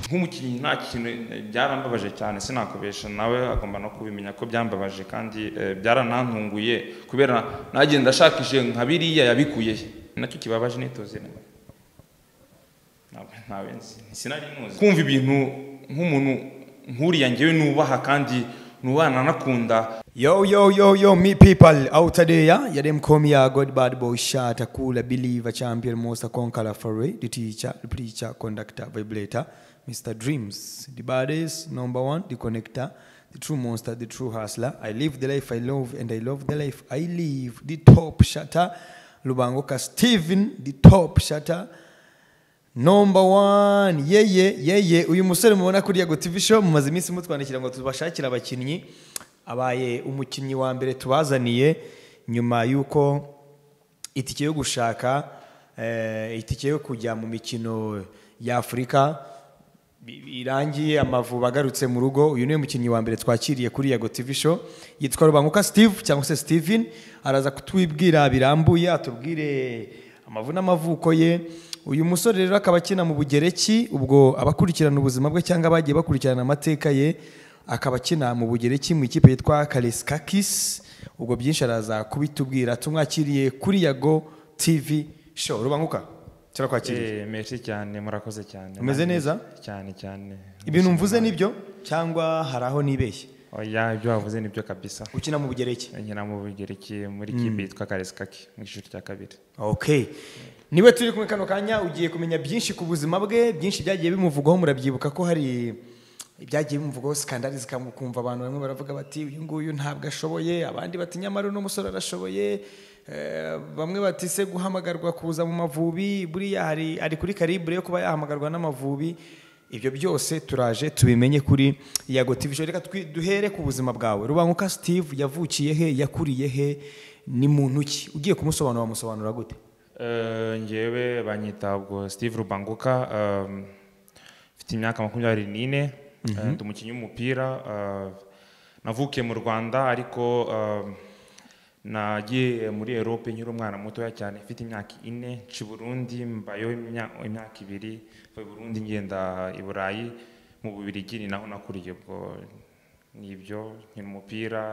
nk'umukinnyi nta kintu byarambabaje cyane sinakubesha nawe agomba no kubimenya ko byambabaje kandi eh, byaranantunguye kubera nagenda ashakije nka biriya yabikuye he? nacyo kibabaje nitoze ntabwo ntawe nzi sinari ntuzi kumva ibintu nk'umuntu nk'uriya ngewe nubaha kandi nubana anakunda Yo, yo, yo, yo, me people out there, yeah? Yeah, them come here, God, bad boy, shatter, cooler, believer, champion, monster, conqueror, foray, the teacher, the preacher, conductor, vibrator, Mr. Dreams, the baddest, number one, the connector, the true monster, the true hustler. I live the life I love, and I love the life I live. The top shatter, Lubangoka Steven, the top shatter, Number one, yeye yeye uyu musore mubona kuriya go TV show mumaze iminsi mutwandikira ngo tubashakire abakinnyi abaye umukinnyi wa mbere tubazaniye nyuma y'uko itike yo gushaka eh, itike yo kujya mu mikino ya Afurika bi- irangiye amavubi agarutse mu rugo uyu niwe mukinnyi wa mbere twakiriye kuri yago tv show yitwa rubanguka steve cyangwa se steven araza kutwibwira birambuye atubwire amavu n'amavuko ye uyu musore rero akaba akina mu bugereki ubwo abakurikirana ubuzima bwe cyangwa abagiye bakurikirana amateka ye akaba akina mu bugereki mu ikipe yitwa karisikakisi ubwo byinshi araza kubitubwira tumwakiriye kuri yago tv show rubanguka turakwakiriye Eh, merci cyane murakoze cyane Umeze neza? cyane cyane ibintu mvuze nibyo cyangwa hari aho nibeshye oya ibyo wavuze nibyo kabisa ukina mu bugereki nkina mu bugereki muri kipe yitwa karisikaki mu ishuri rya kabiri okay niwe turi kumwe kano kanya ugiye kumenya byinshi ku buzima bwe byinshi byagiye bimuvugwaho murabyibuka ko hari ibyagiye bimuvugwaho sikandari zikamukumva abantu bamwe baravuga bati uyu nguyu ntabwo ashoboye abandi bati nyamara uno musore arashoboye Eh, bamwe bati se guhamagarwa kuza mu mavubi buriya hari ari kuri karibure yo kuba yahamagarwa n'amavubi ibyo byose turaje tubimenye kuri yago tv show reka twi- duhere ku buzima bwawe rubanguka steve yavukiye he yakuriye he ni muntu ki ugiye kumusobanura wamusobanura gute Eh, njyewe banyita ubwo steve rubanguka ehm, mfite imyaka makumyabiri n'ine eh, ndi umukinnyi w'umupira eh, navukiye mu rwanda ariko ehm, nagiye muri erope nkiri umwana mutoya cyane mfite imyaka ine nci i burundi mbayo imya- imyaka ibiri mva i burundi ngenda i burayi mu bubirigi ni naho nakuriye ubwo nibyo nkina umupira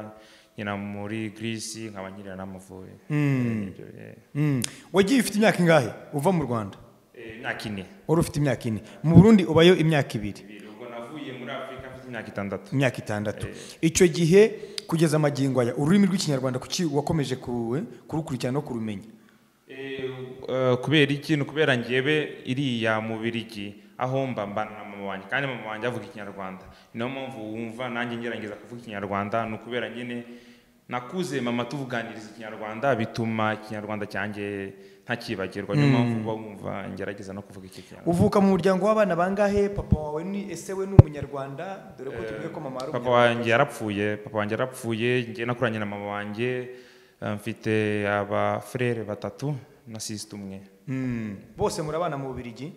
nkina muri girisi nkaba nkirira n'amavubi Nibyo, eh. Mm. wagiye ufite imyaka ingahe uva mu rwanda Eh, imyaka ine wari ufite imyaka ine mu burundi ubayo imyaka ibiri ubwo navuye muri afurika mfite imyaka itandatu imyaka itandatu icyo gihe kugeza amagingo aya ururimi rw'ikinyarwanda kuki wakomeje ku- eh, kurukurikirana no kurumenya Eh, kubera iki ni ukubera njyewe iriya mu birigi aho mba mbana na mama wanjye kandi mama wanjye avuga ikinyarwanda niyo mpamvu wumva nanjye ngerageza kuvuga ikinyarwanda ni ukubera nyine nakuze mama tuvuganiriza ikinyarwanda bituma ikinyarwanda cyanjye ntakibagirwa niyo mpamvu uba wumva ngerageza no kuvuga iki kinyarwanda uvuka mu muryango w'abana bangahe papa wawe ni ese we ni umunyarwanda dore ko tuvuge ko mama ari papa umunyarwanda wanjye yarapfuye papa wanjye yarapfuye njye nakuranye na mama wanjye eh, mfite abafurere batatu na sisite umwe Mm. bose murabana mu bubirigi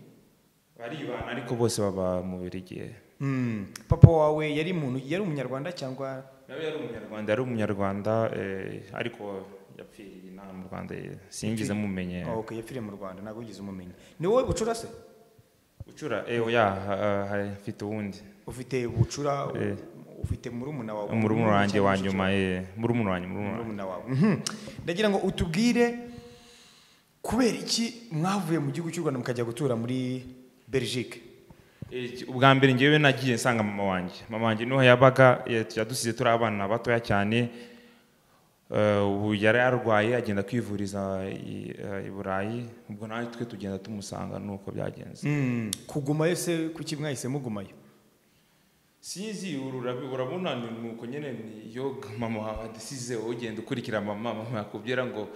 baribana ariko bose baba mu birigi Mm. papa wawe yari muntu yari umunyarwanda cyangwa nawe yari umunyarwanda yari umunyarwanda eh, ariko yapfiriye inaha mu rwanda eh, singize mumenye Oh, okay yapfiriye mu rwanda ntabwo wigeze umumenya ni wowe bucura se ucura eh, oya ha- ha- ha- mfite uwundi ufite bucura u- Eh. ufite murumuna wawe murumuna wanjye wa cyangwa nyuma eh, murumuna wanjye murumuna wanjye. murumuna wawe Mhm. ndagira ngo utubwire kubera iki mwavuye mu gihugu cy'u rwanda mukajya gutura muri belgique Iki- ubwa mbere ngewe nagiye nsanga mama wanjye mama wanjye niho yabaga eh, yadusize turi abana batoya cyane Eh, ubu yari yarwaye agenda kwivuriza i eh, i burayi ubwo nawe twe tugenda tumusanga nuko byagenze Mm. kugumayo se kuki mwahise mugumayo sinzi uru urabi- urabona ni nuko nyine niyo mama wawe adasize wowe ugenda ukurikira mama mama yakubwira ngo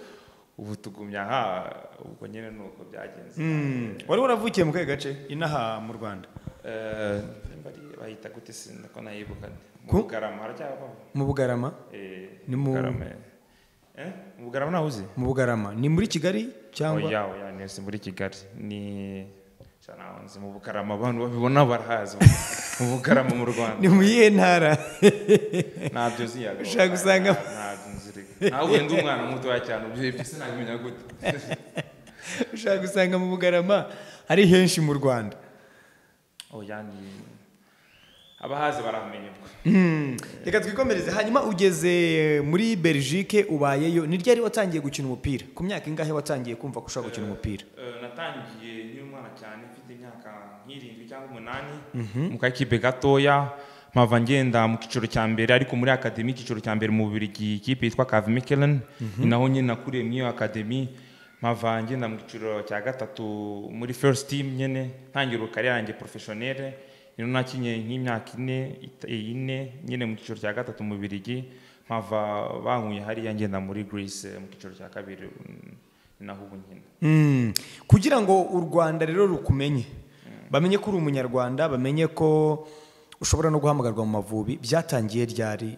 ubu tugumya aha ubwo nyine nuko byagenze Mm. wari waravukiye mu kahe gace inaha mu rwanda Eh, bari- bahita gute sinako nayibuka Ku? mu bugarama haracyabaho mu bugarama Ni ni mu- mu bugarama eh mu bugarama ntawe uzi mu bugarama ni muri kigali cyangwa oya oya ni si muri kigali ni cyanaho nzi mu bugarama abantu babibona barahazi mu bugarama mu rwanda ni mu iyihe ntara ntabyo uzi yaga Ushaka gusanga- ntabyo nzi reka ntabwo ndi umwana mutoya cyane ibyo ibyo sinabimenya gute ushaka gusanga mu bugarama ari henshi mu rwanda oya ni abahazi baramenye ubwo reka twikomereze hanyuma ugeze muri belgique ubayeyo ni ryari watangiye gukina umupira ku myaka ingahe watangiye kumva ko ushobora gukina umupira Eh, natangiye nkiri umwana cyane mfite imyaka nk'irindwi cyangwa umunani mu kakipe gatoya mpava ngenda mu cyiciro cya mbere ariko muri akademi icyiciro cya mbere mu bubirigi ikipe yitwa kavi mikelen ni naho nyine nakuriye muri iyo akademi mpava ngenda mu cyiciro cya gatatu muri first team nyine ntangira karere yanjye porofeshonere rero nakinye nk'imyaka ine ita- ine nyine mu cyiciro cya gatatu mu bubirigi mpava bankuye hariya ngenda muri greece mu cyiciro cya kabiri mm, ni naho ubu nyine Mm. kugira ngo u rwanda rero rukumenye bamenye ko uri umunyarwanda bamenye ko ushobora no guhamagarwa mu mavubi byatangiye ryari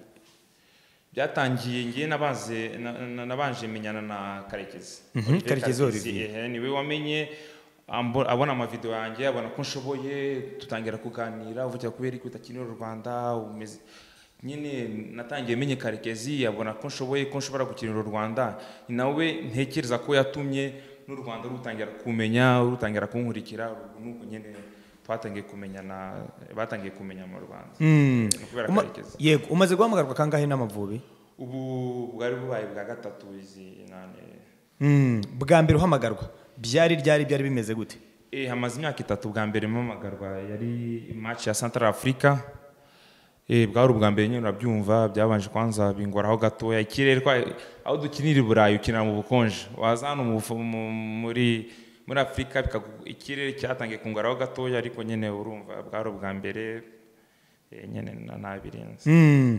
byatangiye ngiye nabaze na- na- nabanje menyana na karekezi Mhm, Olivier Karekezi Olivier. ehe, niwe wamenye ambo- abona amavidewo yanjye abona ko nshoboye dutangira kuganira uvugira kubera iki utakinira u rwanda umeze nyine natangiye menye karekezi abona ko nshoboye ko nshobora gukinira u rwanda ni nawe ntekereza ko yatumye n'u rwanda rutangira kumenya rutangira kunkurikira ubu nuko nyine twatangiye kumenyana batangiye kumenya mu rwanda Mm. Ni ukubera Uma- karekezi yego umaze guhamagarwa kangahe n'amavubi ubu bwari bubaye bwa gatatu izi nane Mm. bwa mbere uhamagarwa byari ryari byari bimeze gute Eh, hamaze imyaka itatu bwa mbere mpamagarwa yari match ya central africa Eh, bwari ubwa mbere nyine urabyumva byabanje kwanza bingoraho gatoya ikirere kwa aho dukinira i burayi ukinira mu bukonje waza hano mu bufu- mu- muri muri afurika bikagu- ikirere cyatangiye kungoraho gatoya ariko nyine urumva bwari ubwa mbere eh, nyine na- nabirinze Mm.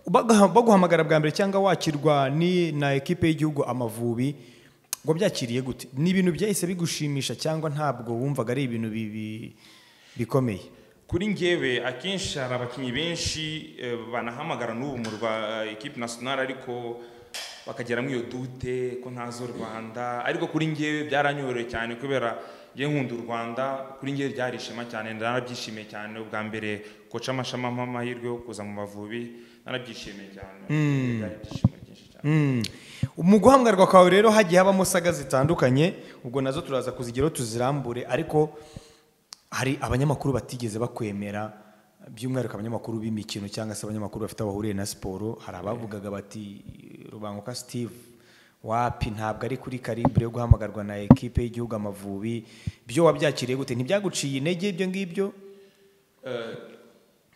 Bagaha- baguhamagara bwa mbere cyangwa wakirwa ni na ekipe y'igihugu amavubi ngo byakiriye gute ni ibintu byahise bigushimisha cyangwa ntabwo wumvaga ari ibintu bibi- bikomeye kuri ngewe akenshi hari abakinnyi benshi eh, banahamagara n'ubu mu rwa ekipe nasiyonari ariko bakagera muri iyo dute ko ntazi u rwanda ariko kuri ngewe byaranyoroheye cyane kubera njye nkunda u rwanda kuri ngewe byari ishema cyane narabyishimiye cyane ubwa mbere koca amashami ampa amahirwe yo kuza mu mavubi narabyishimiye cyane byari ibyishimo byinshi cyane Mm. mu guhamagarwa kwawe rero hagiye habamo saga zitandukanye ubwo nazo turaza kuzigeraho tuzirambure ariko hari abanyamakuru batigeze bakwemera by'umwihariko abanyamakuru b'imikino cyangwa se abanyamakuru bafite aho bahuriye na siporo hari abavugaga bati rubanguka steve wapi ntabwo ari kuri karibure yo guhamagarwa na ekipe y'igihugu amavubi byo wabyakiriye gute ntibyaguciye intege ibyo ngibyo Eh,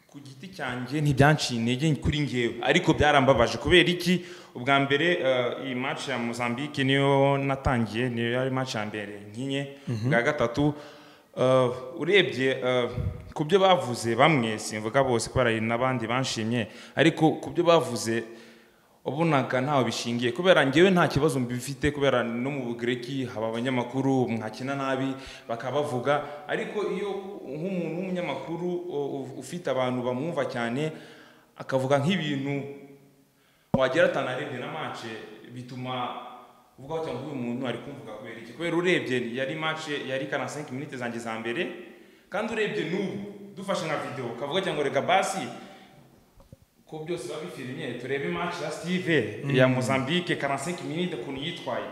ku giti cyanjye ntibyanciye intege kuri ngewe ariko byarambabaje kubera iki ubwa mbere eh, iyi match ya Mozambique niyo natangiye niyo yari match ya mbere nkinye ubwa gatatu eh, urebye eh, ku byo bavuze bamwe simvuga bose kubera hari n'abandi banshimye ariko ku byo bavuze wabonaga ntaho bishingiye kubera ngewe nta kibazo mbifite kubera no mu bugireki haba abanyamakuru mwakina nabi bakabavuga ariko iyo nk'umuntu w'umunyamakuru o- u- ufite abantu bamwumva cyane akavuga nk'ibintu wagera atanarebye na mace bituma uvugaho cyangwa uyu muntu ari kumvuga kubera iki kubera urebye yari mace yari kana 5 minutes zanjye za mbere kandi urebye n'ubu dufashe nka video kavuga cyangwa reka basi ko byose biba bifirimye turebe match ya Steve ya Mozambique 45 minutes ukuntu yitwaye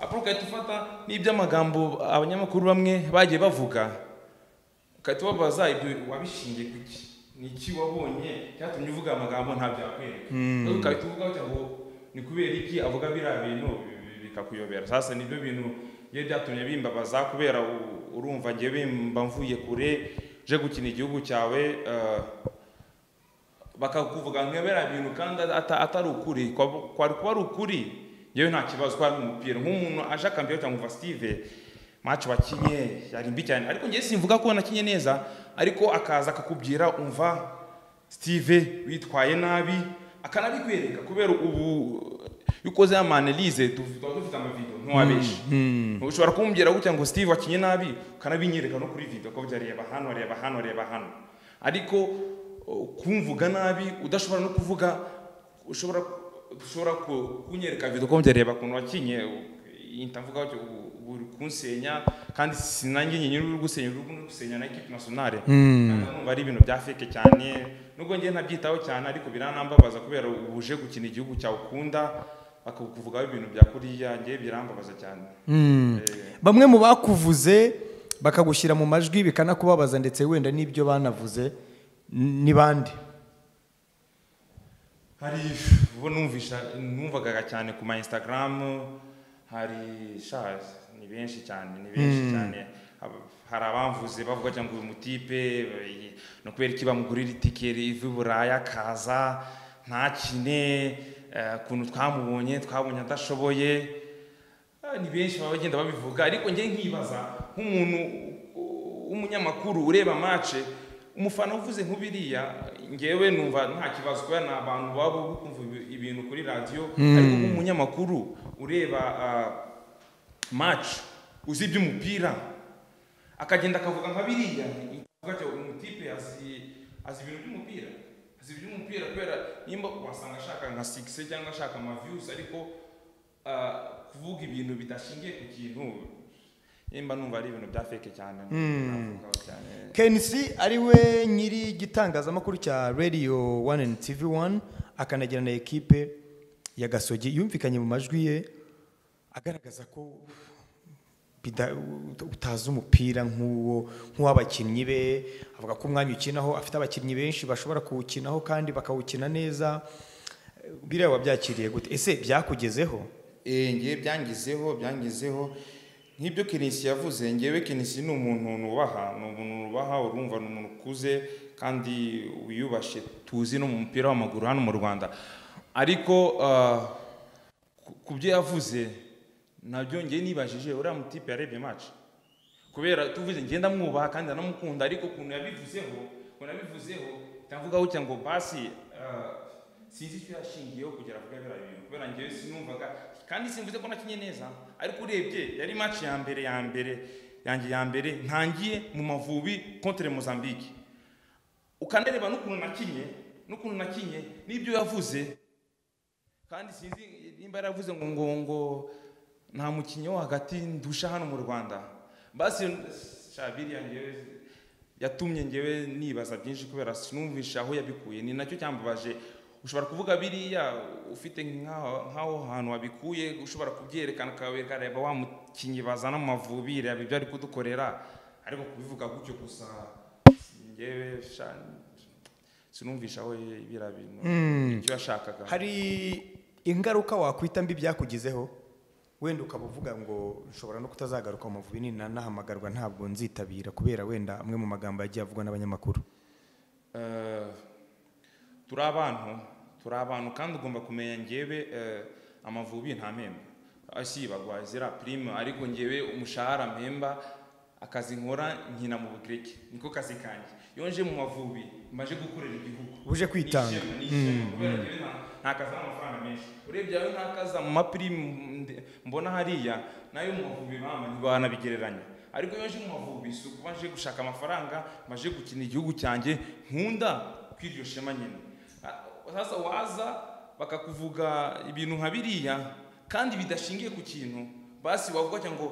apro ugahita ufata n'iby'amagambo abanyamakuru bamwe bagiye bavuga ugahita ubabaza ibyo wabishingiye ku iki ni iki wabonye cyatumye uvuga amagambo nta byakwereka rero ugahita uvuga uti ngo ni kubera iki avuga biriya bintu bi- bi- bikakuyobera sasa nibyo bintu iyo byatumye bimbabaza kubera u- urumva njye bimba mvuye kure je gukina igihugu cyawe eh, bakakuvuga nkebera bintu kandi ata- atari ukuri kwa- kwari kuba ari ukuri yewe nta kibazo ko ari umupira nk'umuntu aje akambwira cyangwa umva steve match wakinye yari mbi cyane ariko njye simvuga ko nakinye neza ariko akaza akakubwira umva steve witwaye nabi akanabikwereka kubera ubu iyo ukoze ya manelize tuba dufite amavido ntiwabeshe ushobora kumbwira gutya ngo steve wakinye nabi ukanabinyereka no kuri video ko reba hano reba hano reba hano ariko uh, kumvuga nabi udashobora no kuvuga ushobora ushobora ku- kunyereka video ko reba ukuntu wakinye iyi ndavuga gutya, ubu- ubu uri kunsenya kandi sinange nyine uri gusenya uri gusenya na equipe nationale Kandi numva ari ibintu bya fake cyane nubwo njye ntabyitaho cyane ariko biranambabaza kubera ubu uje gukina igihugu cyawe ukunda bakakuvugaho ibintu bya kuriya njye birambabaza cyane bamwe mu bakuvuze bakagushyira mu majwi bikanakubabaza ndetse wenda n'ibyo banavuze n- ni bande hari ubu numvisha numvaga cyane ku ma instagram hari sha ni benshi cyane ni benshi cyane Hab- hari abamvuze bavuga cyangwa uyu mutipe eh, ni ukubera iki bamugurira itike riva i buraya akaza ntakine eh, ukuntu twamubonye twabonye adashoboye Ah, ni benshi baba bagenda babivuga ariko njye nkibaza nk'umuntu u- w'umunyamakuru ureba mace umufana uvuze nk'ubiriya ngewe numva nta kibazo kubera ni abantu baba kumva ibintu kuri radiyo ariko nk'umunyamakuru ureba ah, mace uzi iby'umupira akagenda akavuga nka biriya akavuga ati umutipe azi azi ibintu by'umupira azi iby'umupira kubera nimba wasanga ashaka nka sikise cyangwa ashaka amaviyuzi ariko ah, kuvuga ibintu bidashingiye ku kintu nimba numva ari ibintu bya feke cyane navugaho cyane kenisi ari we nyiri igitangazamakuru cya radiyo wani andi tivi wani akanagira na ekipe ya gasogi yumvikanye mu majwi ye agaragaza ko bida- utazi umupira nk'uwo nk'uw'abakinnyi be avuga ko umwanya ukinaho afite abakinnyi benshi bashobora kuwukinaho kandi bakawukina neza biriya wabyakiriye gute ese byakugezeho Eh, ngewe byangizeho byangizeho nk'ibyo kenisi yavuze ngewe kenisi ni umuntu nubaha ni umuntu nubaha urumva ni umuntu ukuze kandi wiyubashye tuzi no mu mupira w'amaguru hano mu rwanda ariko ah, ku- ku byo yavuze nabyo njye nibajije uriya mutipe yarebye match kubera tuvuze ngenda mwubaha kandi anamukunda ariko ukuntu yabivuzeho ukuntu yabivuzeho ndavugaho cyangwa ngo basi ah, sinzi icyo yashingiyeho kugira avuge biriya bintu kubera njyewe sinumvaga kandi simvuze ko nakinye neza ariko urebye yari match ya mbere ya mbere yanjye ya mbere ntangiye mu mavubi contre mozambique ukanareba n'ukuntu nakinye n'ukuntu nakinye n'ibyo yavuze kandi sinzi nimba yaravuze ngo ngo ngo nta mukinnyi wo hagati ndusha hano mu rwanda basi shabiri ngewe yatumye ngewe nibaza byinshi kubera sinumvisha aho yabikuye ni nacyo cyambabaje ushobora kuvuga biriya ufite nk'aho nk'aho hantu wabikuye ushobora kubyerekana ukareba wa mukinnyi bazana mu mavubi reba ibyo ari kudukorera ariko kubivuga gutyo gusa ngewe sha sinumvisha aho biriya bintu icyo yashakaga hari ingaruka wakwita mbi byakugizeho wenda ukaba uvuga ngo nshobora no kutazagaruka mu mavubi nina nahamagarwa ntabwo nzitabira kubera wenda amwe mu magambo yagiye avugwa n'abanyamakuru Eh, turi abantu turi abantu kandi ugomba kumenya ngewe eh, amavubi nta mpemba Ah, si bagwa zira prime ariko ngewe umushahara mpemba akazi nkora nkina mu bugreki niko kazi kanjye iyo nje mu mavubi maje gukorera igihugu Uje kwitanga. Ni ishema, ni ishema, kubera ngewe nta- nta kazi n'amafaranga menshi urebye ayo nta kazi mu mapirime nde- mbona hariya nayo mu mavubi mama ntibanabigereranya ariko iyo nje mu mavubi si ukuba nje gushaka amafaranga maje gukina igihugu cyanjye nkunda kw'iryo shema nyine Ah, sasa waza bakakuvuga ibintu nka biriya kandi bidashingiye ku kintu basi wavuga cyangwa ngo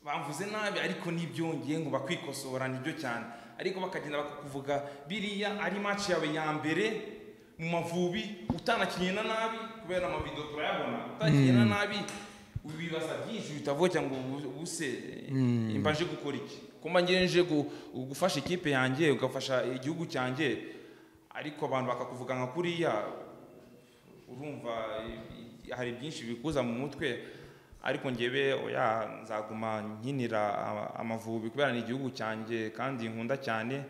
bamvuze nabi ariko n'ibyongeye ngo bakwikosora nibyo cyane ariko bakagenda bakakuvuga biriya ari match yawe ya mbere mu mavubi utanakinnye na nabi kubera amavido turayabona utanakinnye na nabi wibaza byinshi uhita uvuga cyangwa ubu- ubuse imba nje gukora iki kumba ngewe nje gu- gufasha ikipe yanjye ugafasha igihugu cyanjye ariko abantu bakakuvuga nka kuriya urumva i- i- hari byinshi bikuza mu mutwe ariko ngewe oya nzaguma nkinira ama- amavubi kubera ni igihugu cyanjye kandi nkunda cyane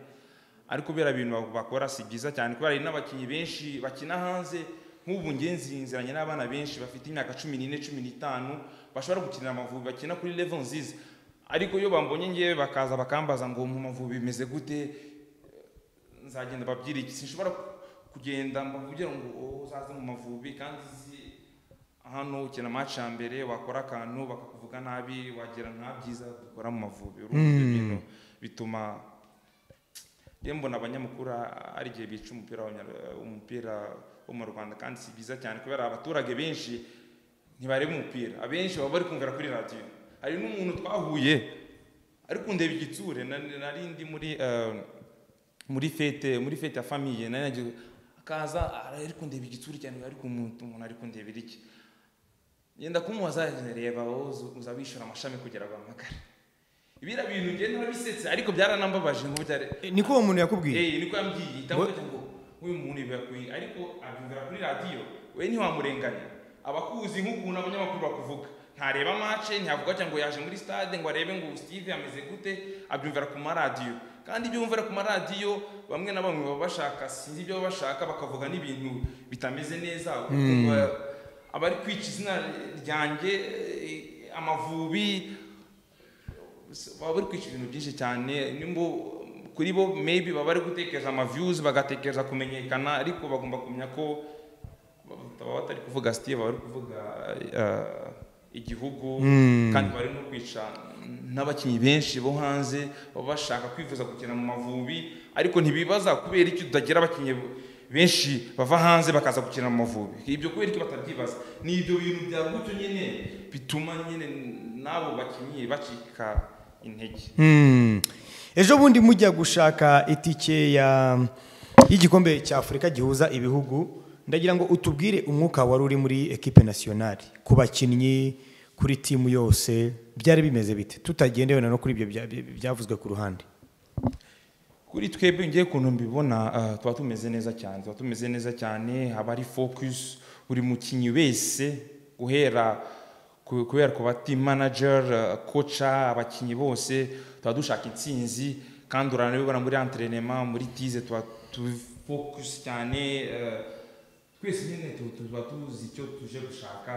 ariko biriya bintu bak- bakora si byiza cyane kubera hari n'abakinnyi benshi bakina hanze nk'ubu nge nzinziranye n'abana benshi bafite imyaka cumi n'ine cumi n'itanu bashobora gukinira amavubi bakina kuri level nziza ariko iyo bambonye ngewe bakaza bakambaza ngo mu mavubi bimeze gute nzagenda babwira iki sinshobora kugenda mbabwira ngo "Oh, uzaze mu mavubi kandi uzi hano ukina match ya mbere wakora akantu bakakuvuga nabi wagira nta byiza dukora mu mavubi urumva ibyo bintu bituma rero mbona abanyamakuru ari igihe bica umupira w'abanya- umupira wo mu rwanda kandi si byiza cyane kubera abaturage benshi ntibareba umupira abenshi baba bari kumvira kuri radiyo hari n'umuntu twahuye ariko ndeba igitsure na- nari ndi muri eh, muri fete muri fete ya famiye nari nagiye akaza ara- ari kundeba igitsuri cyane ariko umuntu umuntu ari kundebera iki yenda kumubaza reba wowe uza- uza wishyura amashami kugira ngo ampamagare biriya bintu ngenda urabisetse ariko byaranambabaje nk'ubyare niko uwo muntu yakubwiye eee niko yambwiye itamuvuga ngo uyu muntu birakwiye ariko abyumvira kuri radiyo we ntiwamurenganya abakuzi nk'ukuntu abanyamakuru bakuvuga ntareba mace ntiyavuga cyangwa ngo yaje muri stade ngo arebe ngo steve ameze gute abyumvira ku maradiyo kandi ibyo bumvira ku maradiyo bamwe na bamwe baba bashaka sinzi ibyo baba bashaka bakavuga n'ibintu bitameze neza Ba- abari kwica izina ryanjye eh, amavubi baba bari kwica ibintu byinshi cyane nimba kuri bo maybe baba bari gutekereza amaviyuzi bagatekereza kumenyekana ariko bagomba kumenya ko baba batari kuvuga siteve baba bari kuvuga eh, igihugu kandi bari no kwica n'abakinnyi benshi bo hanze baba bashaka kwifuza gukina mu mavubi ariko ntibibaza kubera iki tutagira abakinnyi benshi bava hanze bakaza gukina mu mavubi ibyo kubera iki batabyibaza ni ibyo bintu bya gutyo nyine bituma nyine n'abo bakinnyi bacika intege Hmm. ejo bundi mujya gushaka itike ya y'igikombe cya afurika gihuza ibihugu ndagira ngo utubwire umwuka wari uri muri ekipe nasiyonari ku bakinnyi kuri timu yose byari bimeze bite tutagendewe na no kuri ibyo bya- bya- byavuzwe ku ruhande kuri twebwe ngiye ukuntu mbibona ah, tuba tumeze neza cyane tuba tumeze neza cyane haba hari focus buri mukinnyi wese guhera ku- guhera ku bati manager ah, koca abakinnyi bose tuba dushaka intsinzi kandi uranabibona muri entrenema muri tize tuba tu focus cyane eh, twese nyine tu- tuba tuzi icyo tuje gushaka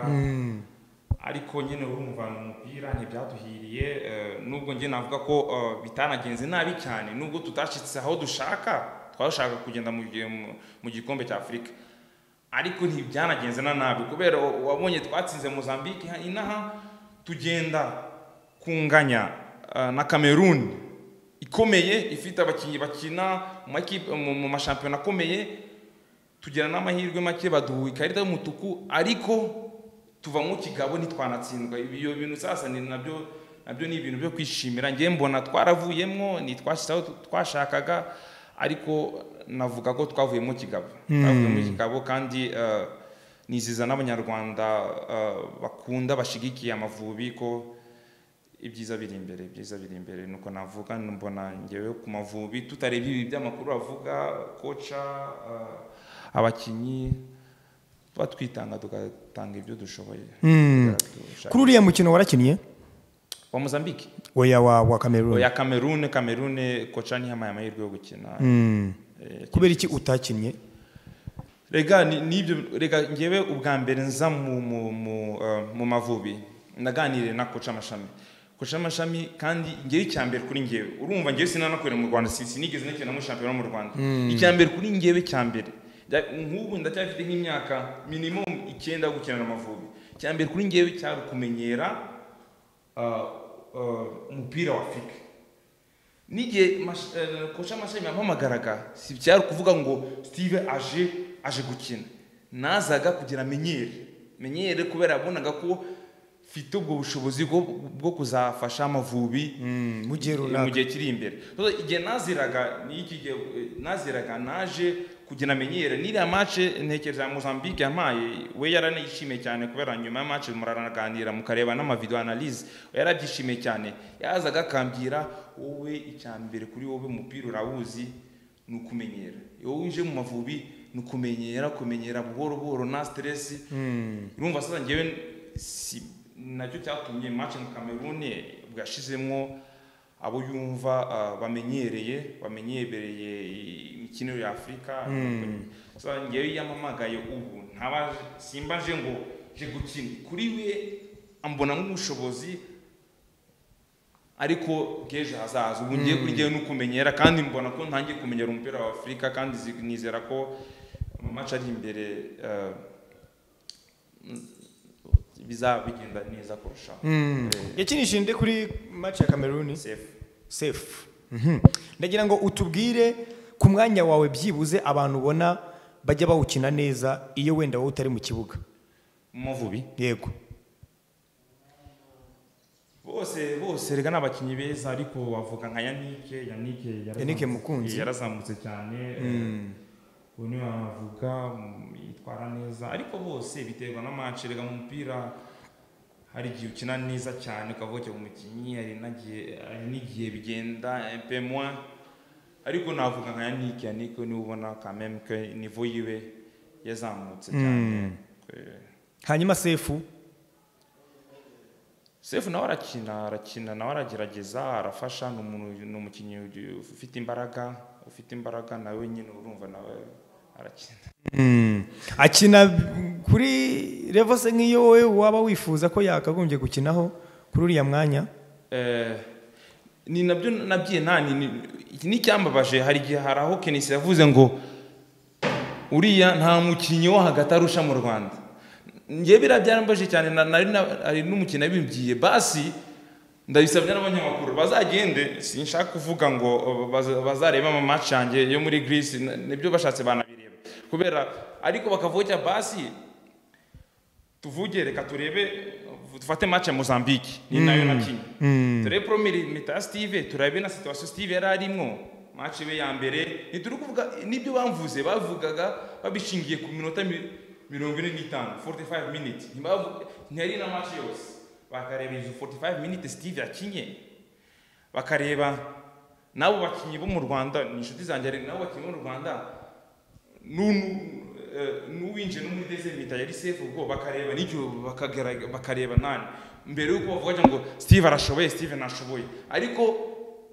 ariko nyine urumva ni umupira ntibyaduhiriye eh, nubwo njye navuga ko eh, bitanagenze nabi cyane nubwo tutashyitse aho dushaka twashaka kugenda mu gihe- mu- mu gikombe cya afurika ariko ntibyanagenze na nabi kubera u- wabonye twatsinze mozambique ha- inaha tugenda kunganya eh, na cameroon ikomeye ifite abakinnyi bakina mu makipe- mu- mu mashampiyona akomeye tugira n'amahirwe make baduha ikarita y'umutuku ariko tuva mu kigabo ntitwanatsindwa ibyo bintu sasa ni nabyo nabyo ni ibintu byo kwishimira ngewe mbona twaravuyemo ntitwashyize aho twashakaga ariko navuga ko twavuyemo kigabo twavuyemo kigabo kandi eh, niziza n'abanyarwanda eh, bakunda bashyigikiye amavubi ko ibyiza biri imbere ibyiza biri imbere nuko navuga mbona ngewe ku mavubi tutareba ibi by'amakuru avuga koca ah, abakinnyi tuba twitanga tugatanga ibyo dushoboye Hmm. Dushaka- kuri uriya mukino warakinnye wa mozambique oya wa wa cameroon oya kamerune kamerune koca ntihamuye amahirwe yo gukina Hmm. Eh, kubera iki utakinnye rega ni- nibyo rega ngewe ubwa mbere nza mu mu mu, eh, mu mavubi naganiriye na koca amashami koca amashami kandi ngewe icya mbere kuri ngewe urumva ngewe sinanakorera mu rwanda si- sinigeze nakina muri shampiyona mu rwanda icya mbere kuri ngewe cya mbere Nda- nk'ubu ndacyafite nk'imyaka minimum icyenda yo gukinana amavubi icya mbere kuri ngewe cyari ukumenyera ah, ah, umupira wa afurika n'igihe mash- eh, koca amashami yampamagaraga si byari ukuvuga ngo steve aje aje gukina nazaga kugira menyere menyere kubera yabonaga ko mfite ubwo bushobozi bwo, bwo kuzafasha amavubi Hmm, mu gihe runaka. mu gihe kiri imbere Rero igihe naziraga ni iki gihe eh, naziraga naje kugira menyere n'iriya mace ntekereza ya mozambique yampaye we yaranayishimiye cyane kubera nyuma ya mace muranaganira mukareba n'amavideo analyse we yarabyishimiye cyane yazaga akambwira wowe icya mbere kuri wowe umupira urawuzi ni ukumenyera iyo winjiye mu mavubi ni ukumenyera kumenyera buhoro buhoro nta stress urumva sasa ngewe si nacyo cyatumye match mu Cameroon bwashizemo abo yumva ah, bamenyereye bamenyereye imikino ya Afurika sasa ngewe yamamagaye ubu ntaba simba nje ngo je gukina kuri we ambona nk'ubushobozi ariko bw'ejo hazaza ubu ngiye kuri ngewe nukumenyera kandi mbona ko ntangiye kumenyera umupira wa afurika kandi zi- nizera ko mu mace ari imbere eh, bizaba bigenda neza kurushaho yakinishije nde kuri match ya cameroon Safe. safe Mhm. ndagira ngo utubwire ku mwanya wawe byibuze abantu ubona bajya bawukina neza iyo wenda wowe utari mu kibuga Muvubi yego bose bose reka ni abakinnyi beza ariko wavuga nka yanike yanike yarazamutse- Yannick Mukunzi. yarazamutse cyane ubu niwe wavuga mm, yitwara neza ariko bose biterwa na match reka mu mupira hari igihe ukina neza cyane ukavuga umukinnyi hari n'agihe hari n'igihe bigenda pemwa ariko navuga nka yanike yanike niwe ubona kameme ko nivo yiwe yazamutse cyane hanyuma sefu sefu nawe arakina arakina nawe aragerageza arafasha ni umuntu ni umukinnyi ufite imbaraga ufite imbaraga nawe nyine urumva nawe arakina Mm. akina kuri level se nk'iyo wowe waba wifuza ko yakagombye gukinaho kuri uriya mwanya Eh, ni nabyo nabwiye nani ni- iki ni icyambabaje hari igihe hari aho kenisi yavuze ngo uriya nta mukinnyi wo hagati arusha mu rwanda njye biriya byarambaje cyane na- nari na- hari n'umukino yabibwiye basi ndabisabye n'abanyamakuru bazagende sinshaka kuvuga ngo oh, baza- bazarebe amamaci yanjye yo muri greece na- nibyo bashatse banabireba kubera ariko bakavuga cya basi tuvuge reka turebe dufate match ya mozambique ni nayo nakinnye turebe promiri mita ya steve turebe na situation steve yari arimwo match we ya mbere ntituri kuvuga nibyo bamvuze bavugaga babishingiye ku minota mi- mirongo ine n'itanu 45 minutes ntibavu- ntiyari na match yose bakareba izo 45 minutes steve yakinye bakareba n'abo bakinnyi bo mu rwanda ni inshuti zanjye hari n'abo bakinnyi bo mu rwanda n'unu- eh, n'uwinjiye no muri desemita yari sefu ubwo bakareba n'igihe bakagarag- bakareba nani mbere y'uko bavuga cyangwa ngo steve arashoboye steve ntashoboye ariko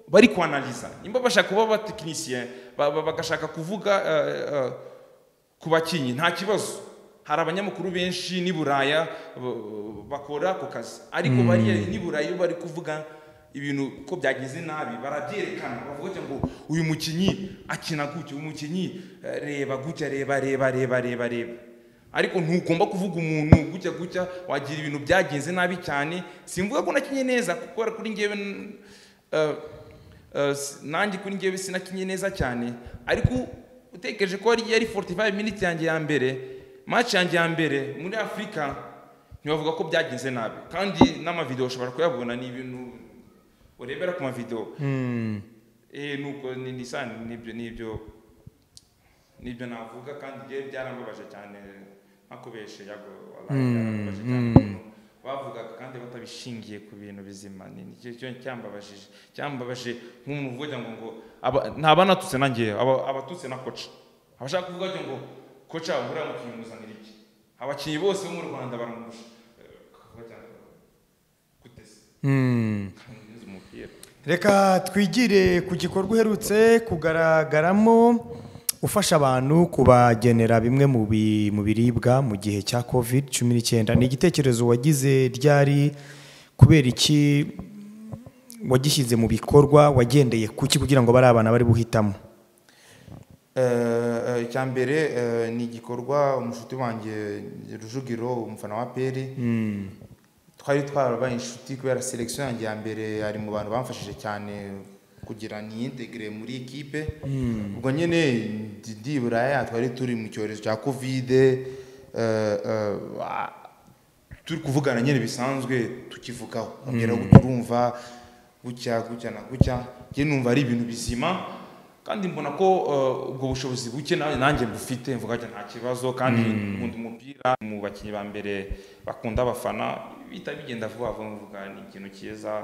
bari kwanaliza nimba bashaka kuba abatekinisiye ba- ba- bagashaka kuvuga eh, eh, ku bakinnyi nta kibazo hari abanyamakuru benshi n'i buraya ba- bakora ako kazi ariko bariya n'i buraya iyo bari kuvuga ibintu ko byagize nabi barabyerekana bavuga cyangwa ngo uyu mukinnyi akina gutya uyu mukinnyi eh, reba gutya reba reba reba reba reba ariko ntugomba kuvuga umuntu gutya gutya wagira ibintu byagenze nabi cyane simvuga ko nakinye neza kuko kuri njyewe n- eh, eh, s- nanjye kuri njyewe sinakinye neza cyane ariko utekereje ko yari yari 45 minutes yanjye ya mbere match yanjye ya mbere muri afurika ntibavuga ko byagenze nabi kandi n'amavideo ushobora kuyabona ni ibintu urebera ku mavideo Mm. eh nuko ni ni sana nibyo nibyo nibyo navuga kandi bye byarambabaje cyane nakubeshe yago wabaye byarambabaje cyane ukuntu bavugaga kandi batabishingiye ku bintu bizima ni ni cyo cyo cyambabajije cyambabaje nk'umuntu uvuga ngo ngo aba- nta banatutse nanjye aba- abatutse na koca abashaka kuvuga ngo ngo koca uriya mukinnyi muzanira iki abakinnyi bose bo mu rwanda baramurusha Eh, akavuga cyane guteze Mm. kandi nzi umupira reka twigire ku gikorwa uherutse kugaragaramo ufasha abantu kubagenera bimwe mu bi- mu biribwa mu gihe cya covid cumi n'icyenda ni igitekerezo wagize ryari kubera iki wagishyize mu bikorwa wagendeye ku ki kugira ngo bari abana bari buhitamo Eh, eh, icya mbere eh, ni igikorwa umushuti wanjye rujugiro umufana wa peri twari twarabaye inshuti kubera selekisiyo yanjye ya mbere ari mu bantu bamfashije cyane kugira niyitegire muri ekipe ubwo nyine ndi- ndiburaya twari turi mu cyorezo cya kovide eh, eh, ah, turi kuvugana nyine bisanzwe tukivugaho ongeraho turumva gutya gutya na gutya njye numva ari ibintu bizima kandi mbona ko eh, ubwo bushobozi buke na- nanjye mbufite mvuga ati nta kibazo kandi nkunda umupira mu bakinnyi ba mbere bakunda abafana bihita bigenda vuba vuba mvuga ni ikintu cyiza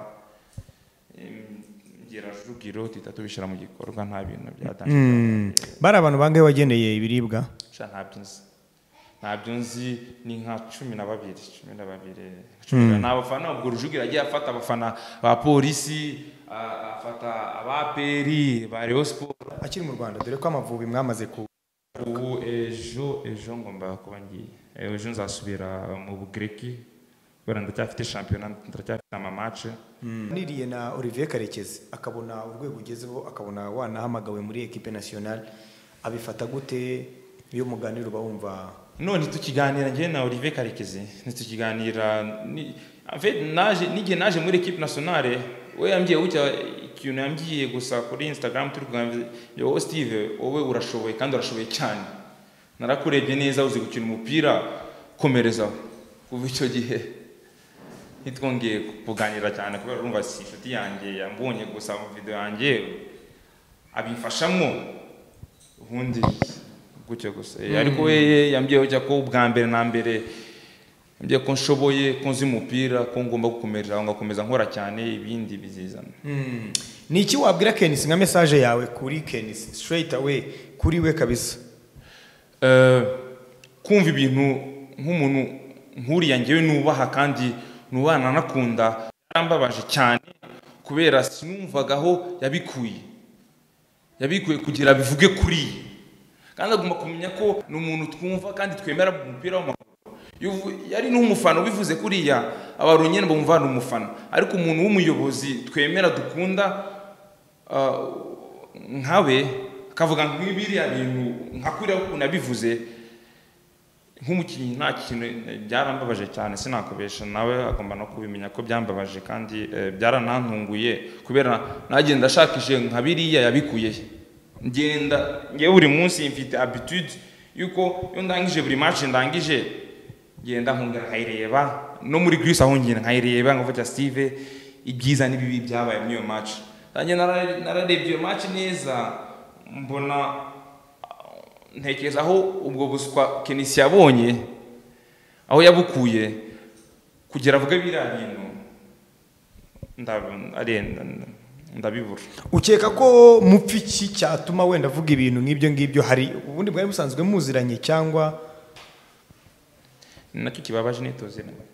Em, ngira rugiro duhita tubishyira mu gikorwa nta bintu Mm. byatangirwa bari abantu bangahe wagendeye ibiribwa sha ntabyo nzi ntabyo nzi ni nka cumi na babiri cumi na babiri cumi na- ni abafana ubwo rujugira yagiye afata abafana ba polisi a- afata abaperi ba Rayon Sport akiri mu rwanda dore ko amavubi mwamaze ku ubu ejo ejo ngomba kuba ngiye Eh, ejo nzasubira mu bugireki kubera ndacyafite shampiyona ndacyafite amamace niriye na olivier karekezi akabona urwego ugezeho akabona wanahamagawe muri ekipe nasiyonari abifata gute iyo muganira uba wumva none tukiganira njye na olivier karekezi ntitukiganira ni- en fait, naje n'igihe naje muri equipe nationale we yambwiye gutya ikintu yambwiye gusa kuri instagram turi kuganira yo steve wowe urashoboye kandi urashoboye cyane narakurebye neza uzi gukina umupira komerezaho kuva icyo gihe ntitwongeye kuganira cyane kubera urumva si inshuti yanjye yambonye gusa mu video yanjye abimfashamo ubundi gutyo gusa Eh, ariko we yambwiye ko ubwa mbere na mbere ngiye ko nshoboye ko nzi umupira ko ngomba gukomerera aho ngakomeza nkora cyane ibindi bizizana ni iki wabwira kenisi nka mesaje yawe kuri kenisi straight away kuri we kabisa Eh, kumva ibintu nk'umuntu nk'uriya ngewe nubaha kandi nubana anakunda yarambabaje cyane kubera sinumvaga aho yabikuye yabikuye kugira bivuge kuri ye kandi agomba kumenya ko ni umuntu twumva kandi twemera mu mupira w'amaguru Iyo uvu- yari n'umufana ubivuze kuriya abantu nyine bumva ni umufana ariko umuntu w'umuyobozi twemera dukunda ah, nkawe akavuga nk'ibiriya bintu nka kuriya ukuntu yabivuze nk'umukinnyi nta kintu eh, byarambabaje cyane sinakubesha nawe agomba no kubimenya ko byambabaje kandi eh, byaranantunguye kubera nagenda ashakishe nka biriya yabikuye he. ngenda ngewe buri munsi mfite habitude yuko iyo ndangije buri match ndangije ngenda nkongera nkayireba no muri Greece aho ngenda nkayireba nkavuga Steve ibyiza n'ibibi byabaye muri iyo match nanjye nara- nararebye iyo match neza mbona ntekereza aho ubwo buswa kenisi yabonye aho yabukuye kugira avuge biriya bintu nda- ari- ndabibura ukeka ko mupfa iki cyatuma wenda avuga ibintu nk'ibyo ngibyo hari ubundi bwari busanzwe muziranye cyangwa ni nacyo kibabaje nitoze nawe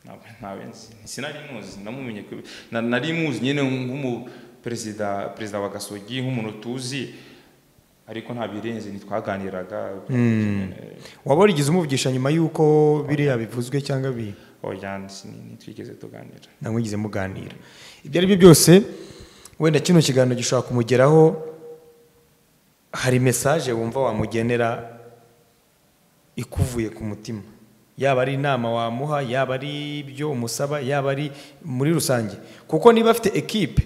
ntabwo ntawe nzi sinari muzi namumenye ku- na- nari muzi nyine nk'umuperezida perezida wa gasogi nk'umuntu tuzi ariko nta birenze ntitwaganiraga wabarigize umuvugisha nyuma y'uko biriya bivuzwe cyangwa bi oya sin- ntitwigeze tuganira namwigize muganira ibyo ari byo byose wenda kino kiganiro gishobora kumugeraho hari mesaje wumva wamugenera ikuvuye ku mutima yaba ari inama wamuha yaba ari ibyo umusaba yaba ari muri rusange kuko niba afite ekipe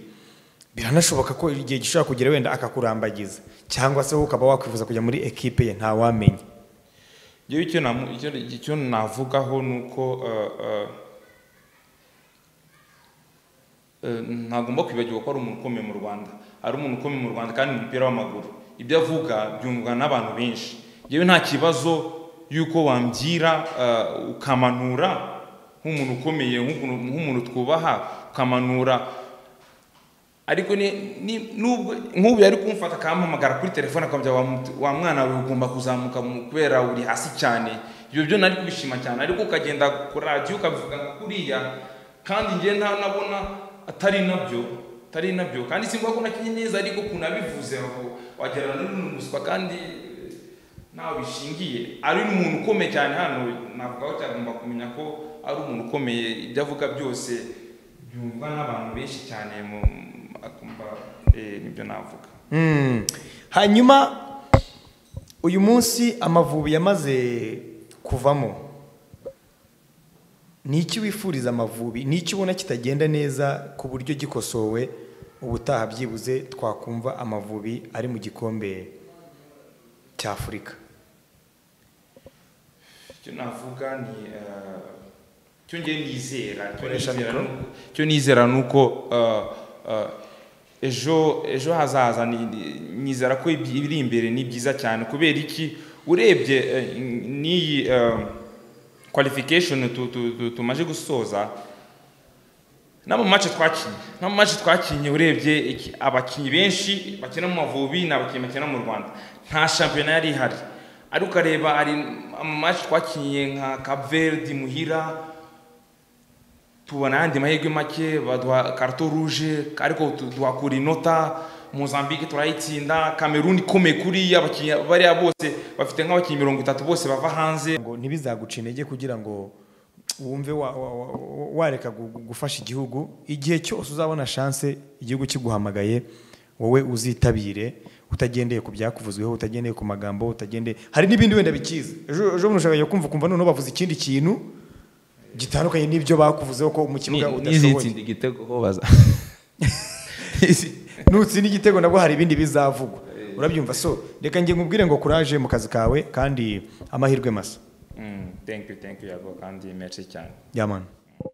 biranashoboka ko igihe gishobora kugera wenda akakurambagiza cyangwa se wowe ukaba wakwifuza kujya muri ekipe ye ntawamenya Njyewe icyo namu- icyo- icyo navugaho ni uko eh, eh, eh, ntagomba kwibagirwa ko ari umuntu ukomeye mu rwanda ari umuntu ukomeye mu rwanda kandi mu mupira w'amaguru ibyo avuga byumvwa n'abantu benshi yewe nta kibazo y'uko wambwira eh, ukamanura nk'umuntu ukomeye nk'umuntu- nk'umuntu twubaha ukamanura ariko ni- ni- nubwo nk'ubu yari kumfata akampamagara kuri telefone akambwira wa mut- wa mwana wawe ugomba kuzamuka mu- kubera uri hasi cyane ibyo byo nari kubishima cyane ariko ukagenda ku radiyo ukabivuga nka kuriya kandi njye nta nabona atari nabyo atari nabyo kandi simba ko nakinye neza ariko ukuntu abivuze aho wagira ngo ni umuswa kandi eh, ntawe bishingiye ari n'umuntu ukomeye cyane hano navugaho cyagomba kumenya ko ari umuntu ukomeye ibyo avuga byose byumvwa n'abantu benshi cyane mu akumva eh, nibyo navuga Mm. hanyuma uyu munsi amavubi yamaze kuvamo ni iki wifuriza amavubi ni iki ubona kitagenda neza ku buryo gikosowe ubutaha byibuze twakumva amavubi ari mu gikombe cya afurika icyo navuga ni eh, icyo ngiye nizera icyo Koresha nizera mikoro. ni uko- icyo nizera ni uko eh, eh, ejo ejo hazaza ni- ni- nizera ko ibi- ibiri imbere ni byiza cyane kubera iki urebye eh, n'iyi eh, qualification tu- tu- tu- tumaze gusoza n'amamatch twakinnye n'amamatch twakinnye urebye iki- abakinnyi benshi bakina mu mavubi ni abakinnyi bakina mu rwanda nta shampiyona yari ihari ariko ukareba hari amamatch twakinnye nka cap verde muhira tubona ayandi mahirwe make baduha karito ruje ariko tu- tuhakura inota mozambique turayitsinda kameruni ikomeye kuriya abakinnyi bariya bose bafite nk'abakinnyi mirongo itatu bose bava hanze ngo ntibizaguca intege kugira ngo wumve wa- wa- wa- wareka gu- gu- gufasha igihugu igihe cyose uzabona shanse igihugu kiguhamagaye wowe uzitabire utagendeye ku byakuvuzweho utagendeye ku magambo utagendeye hari n'ibindi wenda bikiza ejo ejo bundi ushaka kumva ukumva noneho bavuze ikindi kintu gitandukanye n'ibyo bakuvuzeho ko mu kibuga udashoboye igitego ko baza nutsinda igitego nabwo hari ibindi bizavugwa urabyumva so reka nge nkubwire ngo kuraje mu kazi kawe kandi amahirwe masa Mm, thank you, thank you, Yago, kandi merci cyane. yamana